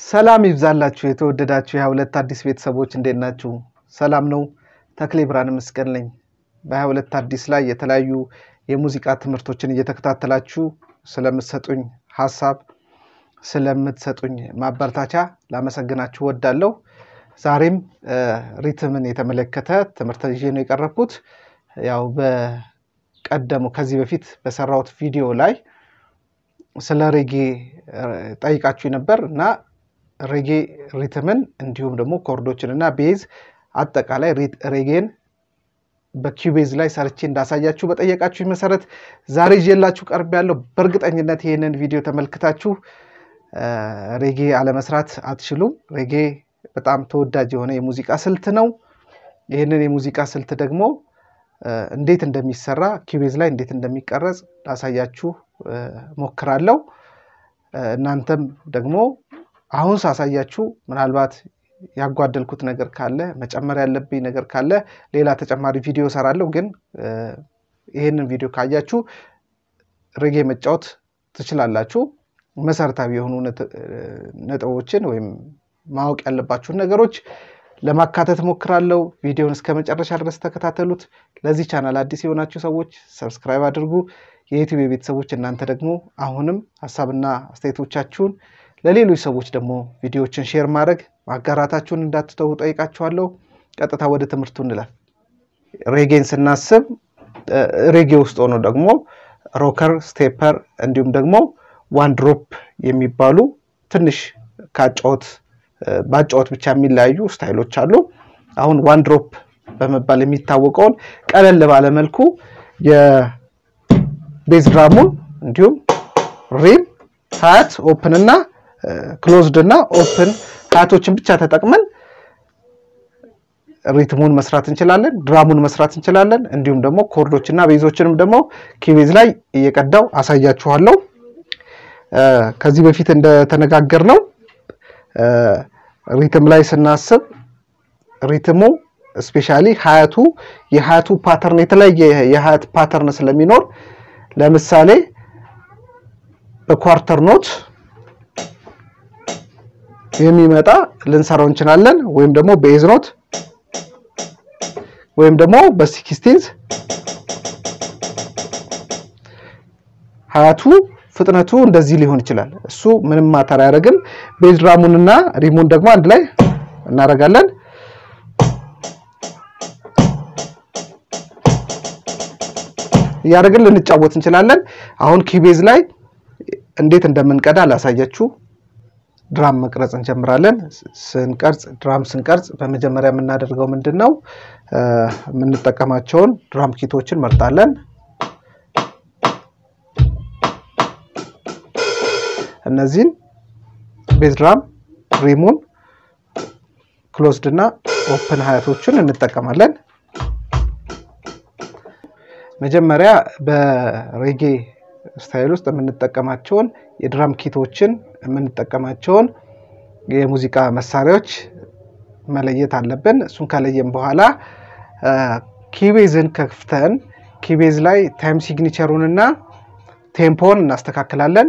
ሰላም ይብዛላችሁ የተወደዳችሁ የሀያ ሁለት አዲስ ቤተሰቦች እንዴት ናችሁ? ሰላም ነው። ተክሌ ብርሃን መስቀል ነኝ። በሀያ ሁለት አዲስ ላይ የተለያዩ የሙዚቃ ትምህርቶችን እየተከታተላችሁ ስለምትሰጡኝ ሀሳብ ስለምትሰጡኝ ማበረታቻ ላመሰግናችሁ ወዳለሁ። ዛሬም ሪትምን የተመለከተ ትምህርት ይዤ ነው የቀረብኩት። ያው በቀደሙ ከዚህ በፊት በሰራሁት ቪዲዮ ላይ ስለ ሬጌ ጠይቃችሁ ነበር እና ሬጌ ሪትምን እንዲሁም ደግሞ ኮርዶችን እና ቤዝ አጠቃላይ ሬጌን በኪቤዝ ላይ ሰርቼ እንዳሳያችሁ በጠየቃችሁ መሰረት ዛሬ ይዤላችሁ ቀርብ ያለው በእርግጠኝነት ይህንን ቪዲዮ ተመልክታችሁ ሬጌ አለመስራት አትችሉም። ሬጌ በጣም ተወዳጅ የሆነ የሙዚቃ ስልት ነው። ይህንን የሙዚቃ ስልት ደግሞ እንዴት እንደሚሰራ ኪቤዝ ላይ እንዴት እንደሚቀረጽ ላሳያችሁ ሞክራለሁ። እናንተም ደግሞ አሁን ሳሳያችሁ ምናልባት ያጓደልኩት ነገር ካለ መጨመር ያለብኝ ነገር ካለ ሌላ ተጨማሪ ቪዲዮ እሰራለሁ። ግን ይህንን ቪዲዮ ካያችሁ ሬጌ መጫወት ትችላላችሁ። መሰረታዊ የሆኑ ነጥቦችን ወይም ማወቅ ያለባችሁን ነገሮች ለማካተት ሞክራለሁ። ቪዲዮን እስከ መጨረሻ ድረስ ተከታተሉት። ለዚህ ቻናል አዲስ የሆናችሁ ሰዎች ሰብስክራይብ አድርጉ። የዩቲዩብ ቤተሰቦች እናንተ ደግሞ አሁንም ሀሳብና አስተያየቶቻችሁን ለሌሎች ሰዎች ደግሞ ቪዲዮዎችን ሼር ማድረግ ማጋራታችሁን እንዳትተው ጠይቃችኋለሁ። ቀጥታ ወደ ትምህርቱ እንላል። ሬጌን ስናስብ ሬጌ ውስጥ ሆኖ ደግሞ ሮከር፣ ስቴፐር እንዲሁም ደግሞ ዋን ድሮፕ የሚባሉ ትንሽ ከአጫወት በአጫወት ብቻ የሚለያዩ ስታይሎች አሉ። አሁን ዋን ድሮፕ በመባል የሚታወቀውን ቀለል ባለ መልኩ የቤዝ ድራሙን እንዲሁም ሪም ሀያት ኦፕን እና ክሎዝድ እና ኦፕን ሀያቶችን ብቻ ተጠቅመን ሪትሙን መስራት እንችላለን፣ ድራሙን መስራት እንችላለን። እንዲሁም ደግሞ ኮርዶች እና ቤዞችንም ደግሞ ኪቤዝ ላይ እየቀዳው አሳያችኋለሁ። ከዚህ በፊት እንደተነጋገር ነው ሪትም ላይ ስናስብ ሪትሙ ስፔሻሊ ሀያቱ የሀያቱ ፓተርን የተለያየ የሀያት ፓተርን ስለሚኖር ለምሳሌ በኳርተር ኖት የሚመጣ ልንሰራው እንችላለን። ወይም ደግሞ በኤዝ ኖት ወይም ደግሞ በሲክስቲንዝ ሀያቱ ፍጥነቱ እንደዚህ ሊሆን ይችላል። እሱ ምንም ማተር አያደርግም። ቤዝ ድራሙንና ሪሙን ደግሞ አንድ ላይ እናደርጋለን። እያደረግን ልንጫወት እንችላለን። አሁን ኪቤዝ ላይ እንዴት እንደምንቀዳ ላሳያችሁ። ድራም መቅረጽ እንጀምራለን። ስንቀርጽ ድራም ስንቀርጽ በመጀመሪያ የምናደርገው ምንድን ነው? የምንጠቀማቸውን ድራም ኪቶችን መርጣለን። እነዚህን ቤዝ ድራም፣ ሪሙን፣ ክሎዝድ እና ኦፕን ሀያቶችን እንጠቀማለን። መጀመሪያ በሬጌ ስታይል ውስጥ የምንጠቀማቸውን የድራም ኪቶችን የምንጠቀማቸውን የሙዚቃ መሳሪያዎች መለየት አለብን። እሱን ከለየን በኋላ ኪቤዝን ከፍተን ኪቤዝ ላይ ታይም ሲግኒቸሩን እና ቴምፖን እናስተካክላለን።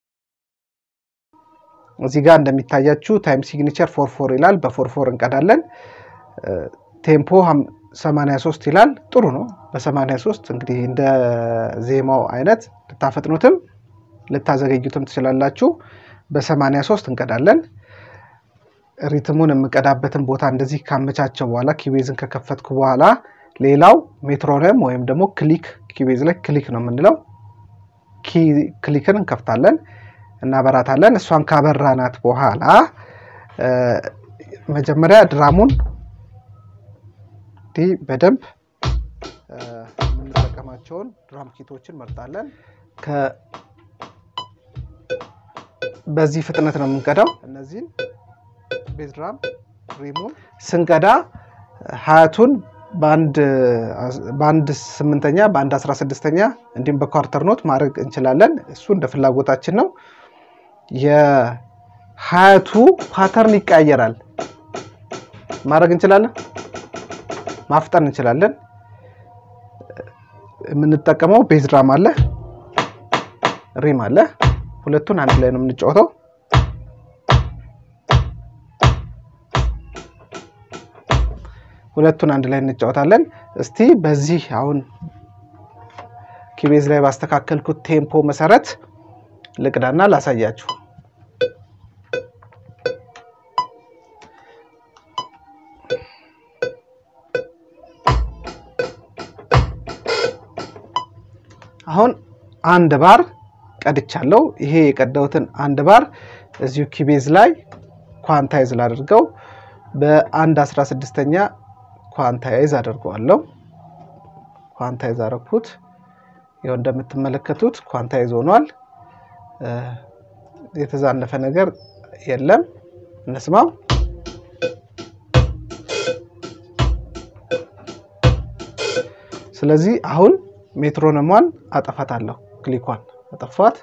እዚህ ጋር እንደሚታያችሁ ታይም ሲግኒቸር ፎር ፎር ይላል። በፎር ፎር እንቀዳለን። ቴምፖ 83 ይላል። ጥሩ ነው። በ83 እንግዲህ እንደ ዜማው አይነት ልታፈጥኑትም ልታዘገዩትም ትችላላችሁ። በ83 እንቀዳለን። ሪትሙን የምቀዳበትን ቦታ እንደዚህ ካመቻቸው በኋላ ኪቤዝን ከከፈትኩ በኋላ ሌላው ሜትሮኖም ወይም ደግሞ ክሊክ ኪቤዝ ላይ ክሊክ ነው የምንለው። ክሊክን እንከፍታለን እናበራታለን። እሷን ካበራናት በኋላ መጀመሪያ ድራሙን እንዲህ በደንብ የምንጠቀማቸውን ድራም ኪቶችን መርጣለን። በዚህ ፍጥነት ነው የምንቀዳው። እነዚህን ቤዝ ድራም ሪሙን ስንቀዳ ሀያቱን በአንድ ስምንተኛ በአንድ አስራ ስድስተኛ እንዲሁም በኳርተር ኖት ማድረግ እንችላለን። እሱ እንደ ፍላጎታችን ነው። የሀያቱ ፓተርን ይቀያየራል። ማድረግ እንችላለን፣ ማፍጠን እንችላለን። የምንጠቀመው ቤዝ ድራም አለ፣ ሪም አለ። ሁለቱን አንድ ላይ ነው የምንጫወተው። ሁለቱን አንድ ላይ እንጫወታለን። እስቲ በዚህ አሁን ኪቤዝ ላይ ባስተካከልኩት ቴምፖ መሰረት ልቅዳና ላሳያችሁ። አሁን አንድ ባር ቀድቻለሁ። ይሄ የቀዳሁትን አንድ ባር እዚሁ ኪቤዝ ላይ ኳንታይዝ ላድርገው። በአንድ አስራ ስድስተኛ ኳንታይዝ አድርገዋለሁ። ኳንታይዝ አረኩት። ይኸው እንደምትመለከቱት ኳንታይዝ ሆኗል። የተዛነፈ ነገር የለም። እንስማው። ስለዚህ አሁን ሜትሮኖሟን አጠፋታለሁ። ክሊኳን አጠፋት።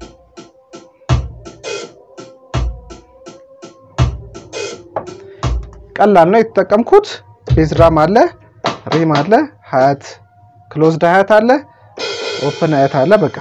ቀላል ነው የተጠቀምኩት። ቤዝራም አለ፣ ሪም አለ፣ ሀያት ክሎዝድ ሀያት አለ፣ ኦፕን ሀያት አለ። በቃ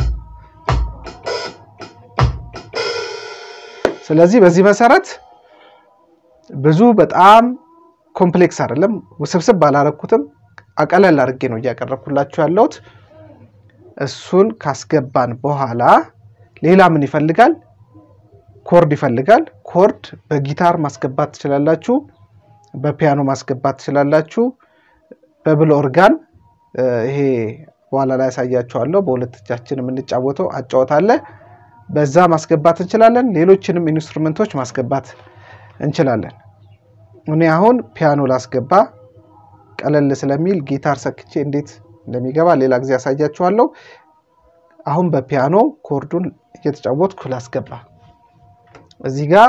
ስለዚህ በዚህ መሰረት ብዙ በጣም ኮምፕሌክስ አይደለም፣ ውስብስብ ባላረኩትም አቀለል አድርጌ ነው እያቀረብኩላችሁ ያለሁት። እሱን ካስገባን በኋላ ሌላ ምን ይፈልጋል? ኮርድ ይፈልጋል። ኮርድ በጊታር ማስገባት ትችላላችሁ፣ በፒያኖ ማስገባት ትችላላችሁ፣ በብል ኦርጋን ይሄ በኋላ ላይ ያሳያችኋለሁ። በሁለት እጃችን የምንጫወተው አጫወት አለ። በዛ ማስገባት እንችላለን። ሌሎችንም ኢንስትሩመንቶች ማስገባት እንችላለን። እኔ አሁን ፒያኖ ላስገባ ቀለል ስለሚል ጊታር ሰክቼ እንዴት እንደሚገባ ሌላ ጊዜ ያሳያችኋለሁ። አሁን በፒያኖ ኮርዱን እየተጫወትኩ ላስገባ። እዚህ ጋር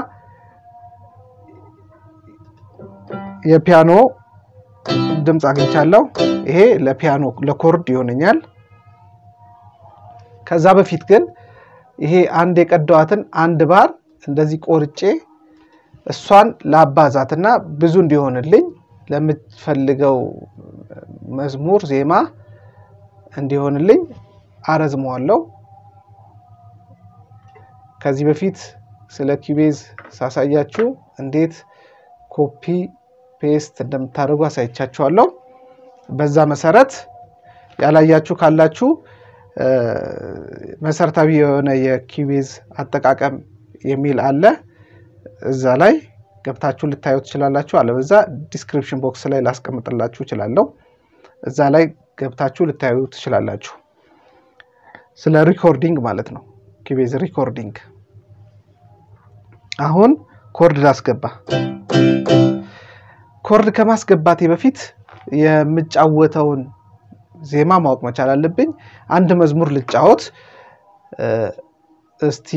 የፒያኖ ድምፅ አግኝቻለሁ። ይሄ ለፒያኖ ለኮርድ ይሆነኛል። ከዛ በፊት ግን ይሄ አንድ የቀዳዋትን አንድ ባር እንደዚህ ቆርጬ እሷን ላባዛትና ብዙ እንዲሆንልኝ ለምትፈልገው መዝሙር ዜማ እንዲሆንልኝ አረዝመዋለሁ። ከዚህ በፊት ስለ ኪቤዝ ሳሳያችሁ እንዴት ኮፒ ፔስት እንደምታደርጉ አሳይቻችኋለሁ። በዛ መሰረት ያላያችሁ ካላችሁ መሰረታዊ የሆነ የኪቤዝ አጠቃቀም የሚል አለ። እዛ ላይ ገብታችሁ ልታዩ ትችላላችሁ። አለበዛ ዲስክሪፕሽን ቦክስ ላይ ላስቀምጥላችሁ እችላለሁ። እዛ ላይ ገብታችሁ ልታዩ ትችላላችሁ። ስለ ሪኮርዲንግ ማለት ነው። ኪቤዝ ሪኮርዲንግ። አሁን ኮርድ ላስገባ። ኮርድ ከማስገባቴ በፊት የምጫወተውን ዜማ ማወቅ መቻል አለብኝ። አንድ መዝሙር ልጫወት እስቲ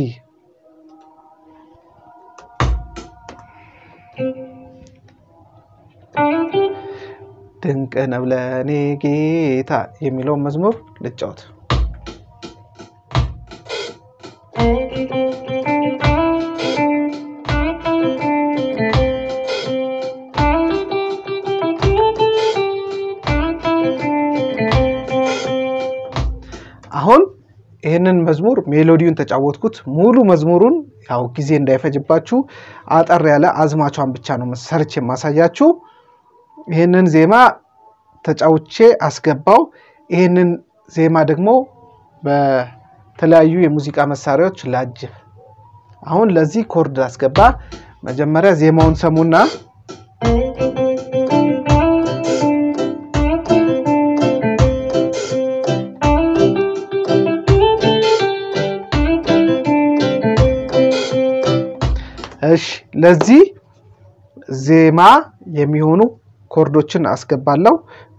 ድንቅ ነው ለእኔ ጌታ የሚለውን መዝሙር ልጫወት። አሁን ይህንን መዝሙር ሜሎዲውን ተጫወትኩት። ሙሉ መዝሙሩን ያው ጊዜ እንዳይፈጅባችሁ አጠር ያለ አዝማቿን ብቻ ነው ሰርች የማሳያችሁ። ይህንን ዜማ ተጫውቼ አስገባው። ይህንን ዜማ ደግሞ በተለያዩ የሙዚቃ መሳሪያዎች ላጅብ። አሁን ለዚህ ኮርድ አስገባ። መጀመሪያ ዜማውን ሰሙና እሺ ለዚህ ዜማ የሚሆኑ ኮርዶችን አስገባለሁ።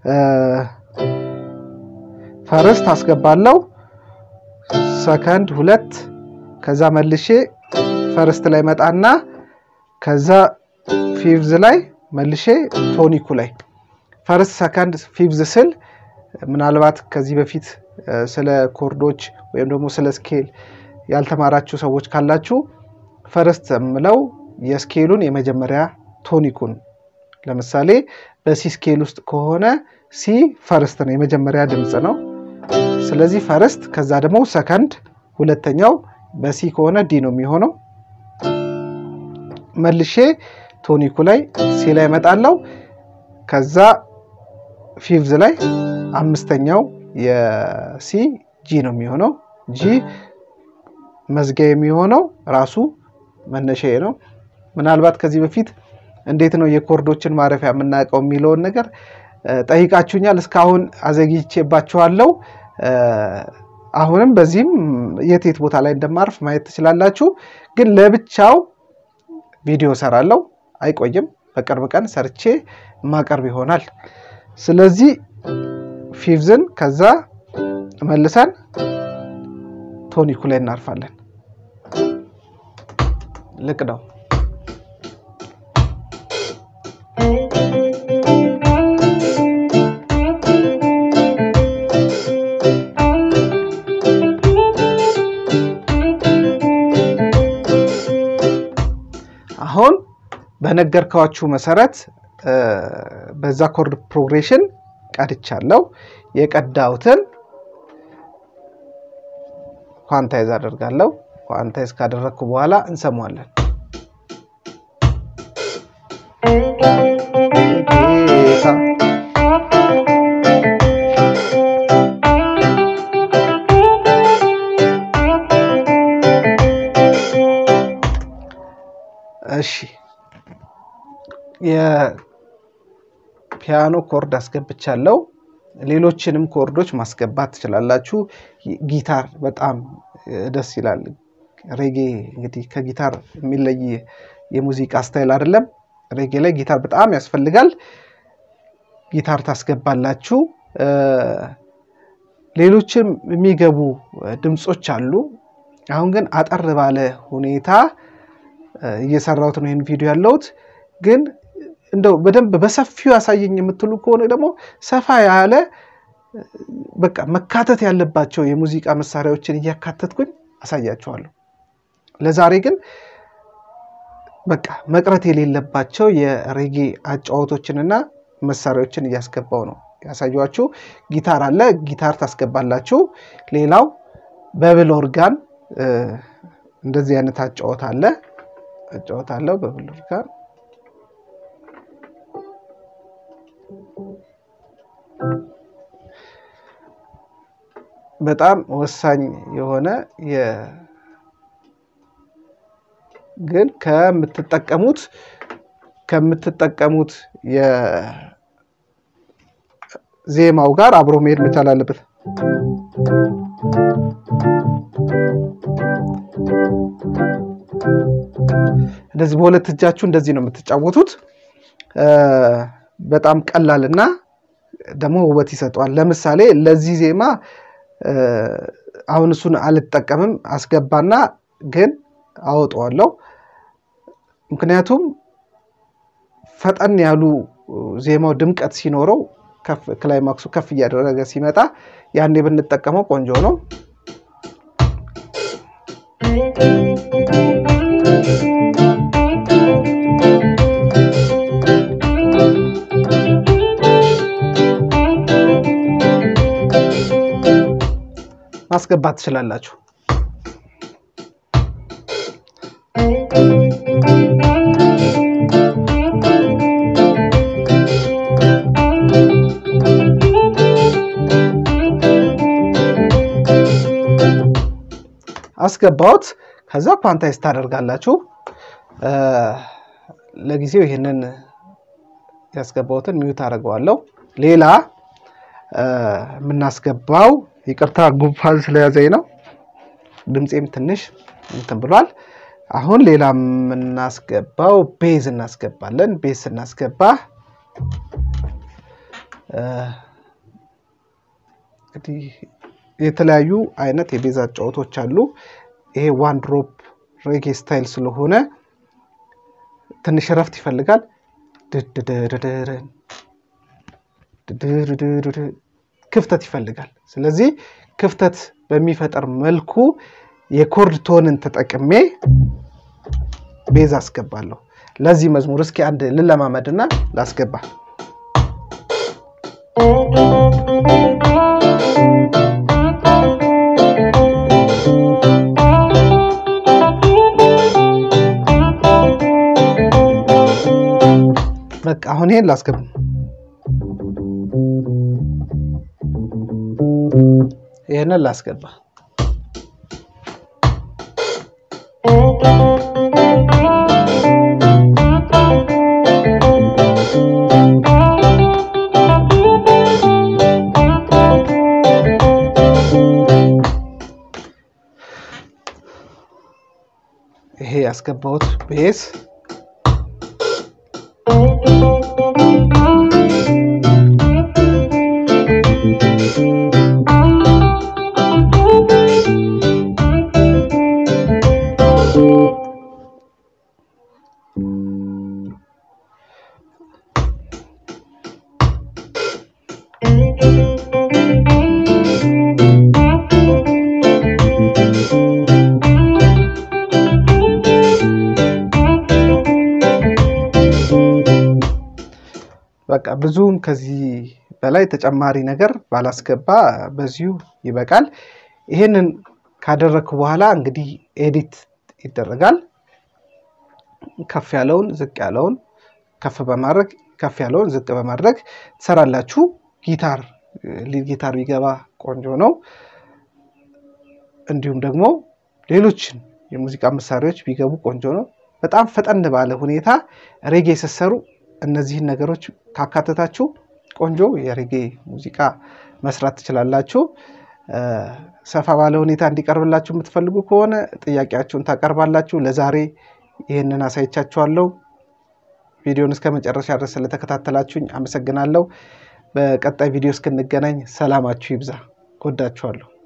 ፈርስት አስገባለሁ፣ ሰከንድ ሁለት፣ ከዛ መልሼ ፈርስት ላይ መጣና ከዛ ፊቭዝ ላይ መልሼ ቶኒኩ ላይ ፈርስት ሰከንድ ፊቭዝ ስል ምናልባት ከዚህ በፊት ስለ ኮርዶች ወይም ደግሞ ስለ ስኬል ያልተማራችሁ ሰዎች ካላችሁ ፈርስት የምለው የስኬሉን የመጀመሪያ ቶኒኩን ለምሳሌ በሲ ስኬል ውስጥ ከሆነ ሲ ፈርስት ነው፣ የመጀመሪያ ድምፅ ነው። ስለዚህ ፈርስት፣ ከዛ ደግሞ ሰከንድ ሁለተኛው፣ በሲ ከሆነ ዲ ነው የሚሆነው። መልሼ ቶኒኩ ላይ ሲ ላይ እመጣለሁ። ከዛ ፊፍዝ ላይ አምስተኛው የሲ ጂ ነው የሚሆነው። ጂ መዝጊያ የሚሆነው ራሱ መነሻዬ ነው። ምናልባት ከዚህ በፊት እንዴት ነው የኮርዶችን ማረፊያ የምናውቀው የሚለውን ነገር ጠይቃችሁኛል። እስካሁን አዘግይቼባችኋለሁ። አሁንም በዚህም የት የት ቦታ ላይ እንደማርፍ ማየት ትችላላችሁ። ግን ለብቻው ቪዲዮ ሰራለሁ፣ አይቆይም። በቅርብ ቀን ሰርቼ ማቀርብ ይሆናል። ስለዚህ ፊፍዝን ከዛ መልሰን ቶኒኩ ላይ እናርፋለን። ልቅ ነው። አሁን በነገርኳችሁ መሰረት በዛ ኮርድ ፕሮግሬሽን ቀድቻለሁ። የቀዳሁትን ኳንታይዝ አደርጋለሁ። ኳንታይዝ ካደረግኩ በኋላ እንሰማዋለን። እሺ የፒያኖ ኮርድ አስገብቻለሁ። ሌሎችንም ኮርዶች ማስገባት ትችላላችሁ። ጊታር በጣም ደስ ይላል። ሬጌ እንግዲህ ከጊታር የሚለይ የሙዚቃ ስታይል አይደለም። ሬጌ ላይ ጊታር በጣም ያስፈልጋል። ጊታር ታስገባላችሁ። ሌሎችም የሚገቡ ድምፆች አሉ። አሁን ግን አጠር ባለ ሁኔታ እየሰራሁት ነው ይህን ቪዲዮ ያለሁት። ግን እንደው በደንብ በሰፊው ያሳየኝ የምትሉ ከሆነ ደግሞ ሰፋ ያለ በቃ መካተት ያለባቸው የሙዚቃ መሳሪያዎችን እያካተትኩኝ አሳያችኋለሁ። ለዛሬ ግን በቃ መቅረት የሌለባቸው የሬጌ አጫዋቶችንና መሳሪያዎችን እያስገባው ነው ያሳያችሁ። ጊታር አለ፣ ጊታር ታስገባላችሁ። ሌላው በብል ኦርጋን እንደዚህ አይነት አጫወት አለ አጫወታለሁ በብል ኦርጋን በጣም ወሳኝ የሆነ ግን ከምትጠቀሙት ከምትጠቀሙት የዜማው ጋር አብሮ መሄድ መቻል አለበት። እንደዚህ በሁለት እጃችሁ እንደዚህ ነው የምትጫወቱት። በጣም ቀላል እና ደግሞ ውበት ይሰጠዋል። ለምሳሌ ለዚህ ዜማ አሁን እሱን አልጠቀምም፣ አስገባና ግን አወጣዋለሁ። ምክንያቱም ፈጠን ያሉ ዜማው ድምቀት ሲኖረው ክላይማክሱ ከፍ እያደረገ ሲመጣ ያኔ ብንጠቀመው ቆንጆ ነው። ማስገባት ትችላላችሁ። አስገባሁት። ከዛ ኳንታይዝ ታደርጋላችሁ። ለጊዜው ይህንን ያስገባሁትን ሚዩት አደርገዋለሁ። ሌላ የምናስገባው ይቅርታ ጉንፋን ስለያዘኝ ነው። ድምፄም ትንሽ እንትን ብሏል። አሁን ሌላ የምናስገባው ቤዝ እናስገባለን። ቤዝ ስናስገባ እንግዲህ የተለያዩ አይነት የቤዝ አጫወቶች አሉ። ይሄ ዋን ድሮፕ ሬጌ ስታይል ስለሆነ ትንሽ እረፍት ይፈልጋል። ክፍተት ይፈልጋል። ስለዚህ ክፍተት በሚፈጠር መልኩ የኮርድ ቶንን ተጠቅሜ ቤዝ አስገባለሁ። ለዚህ መዝሙር እስኪ አንድ ልለማመድና ላስገባ። በቃ አሁን ይሄን ላስገባ። ይህንን ላስገባ። ይሄ ያስገባሁት ቤዝ በቃ ብዙም ከዚህ በላይ ተጨማሪ ነገር ባላስገባ በዚሁ ይበቃል። ይሄንን ካደረግኩ በኋላ እንግዲህ ኤዲት ይደረጋል። ከፍ ያለውን ዝቅ ያለውን ከፍ በማድረግ ከፍ ያለውን ዝቅ በማድረግ ትሰራላችሁ። ጊታር ሊድ ጊታር ቢገባ ቆንጆ ነው። እንዲሁም ደግሞ ሌሎችን የሙዚቃ መሳሪያዎች ቢገቡ ቆንጆ ነው። በጣም ፈጠን ባለ ሁኔታ ሬጌ ስትሰሩ እነዚህን ነገሮች ካካተታችሁ ቆንጆ የሬጌ ሙዚቃ መስራት ትችላላችሁ። ሰፋ ባለ ሁኔታ እንዲቀርብላችሁ የምትፈልጉ ከሆነ ጥያቄያችሁን ታቀርባላችሁ። ለዛሬ ይህንን አሳይቻችኋለሁ። ቪዲዮን እስከ መጨረሻ ድረስ ስለተከታተላችሁኝ አመሰግናለሁ። በቀጣይ ቪዲዮ እስክንገናኝ ሰላማችሁ ይብዛ። እወዳችኋለሁ።